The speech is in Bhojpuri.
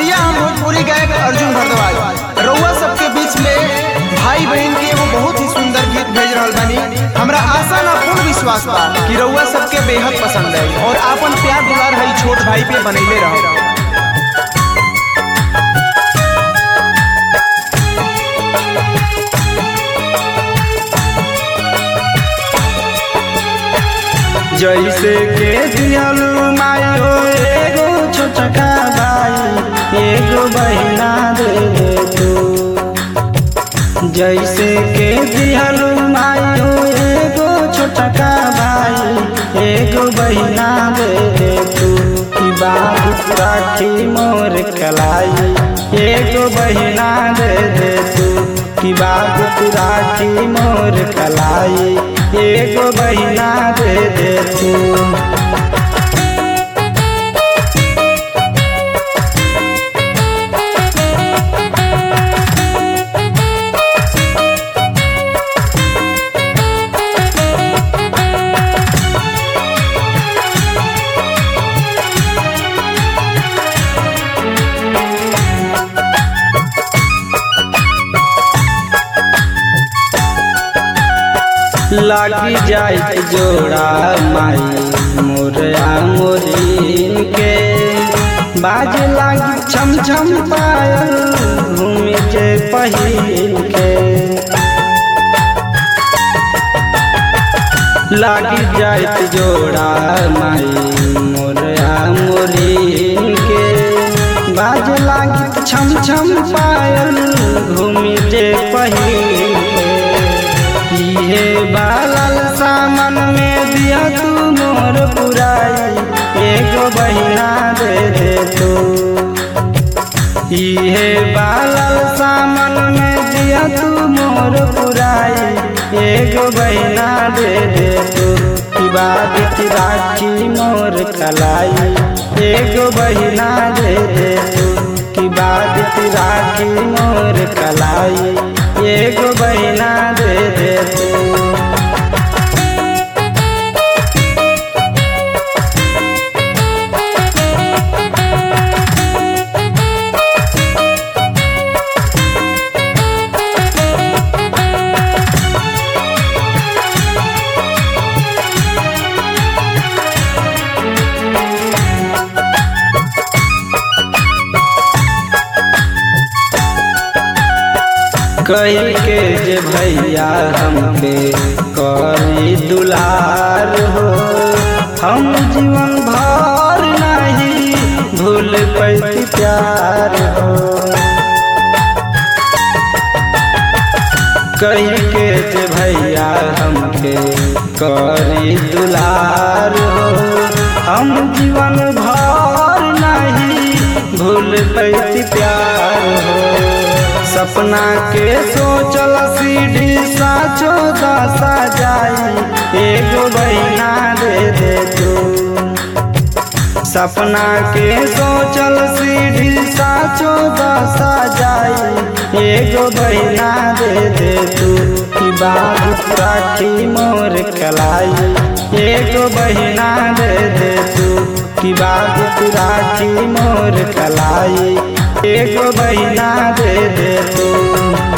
भैया हम भोजपुरी गायक अर्जुन भारद्वाज रउआ सबके बीच में भाई बहन के एगो बहुत ही सुंदर गीत भेज रहल बानी हमरा आशा ना पूर्ण विश्वास बा कि रउआ सबके बेहद पसंद है और आपन प्यार दुलार है छोट भाई पे बनैले रहो जैसे के दियलू मायो एगो छोटका भाई एगो बहिना दे दे तू जैसे के दियलू मायो एगो छोटका भाई एगो बहिना दे दे तू की बात राखी मोर कलाई एगो बहिना दे दे तू की बात राखी मोर कलाई एगो बहिना दे दे तू लागी जाए जोड़ा माई मोरया मोरीन के बाज लागी छम छम पायल घूम के पहिन के लागी जाए जोड़ा माई मोरया मोरीन के बाज लागी छम छम पायल घूम के पहिन के ये बालल सामन में दिया तू मोर पुराई एगो बहिना दे दे तू ये बालल सामन में दिया तू मोर पुराई एगो बहिना दे दे तू की बात राखी मोर कलाई एगो बहिना दे दे तू की बात राखी मोर कलाई एगो बहिना दे दे तू कही के जे भैया हमके करी दुलार हो हम जीवन भर नहीं भूल पैती प्यार हो कही के जे भैया हमके करी दुलार हो हम जीवन भर नहीं भूल पैती प्यार हो सपना के सोचल सीढ़ी साचो दशा जाई एगो बहिना दे दे तू सपना के सोचल सीढ़ी साचो दशा जाई एगो बहिना दे दे तू की बात राखी मोर कलाई एगो बहिना दे दे तू की बात राखी मोर कलाई एगो बहिना दे दे तू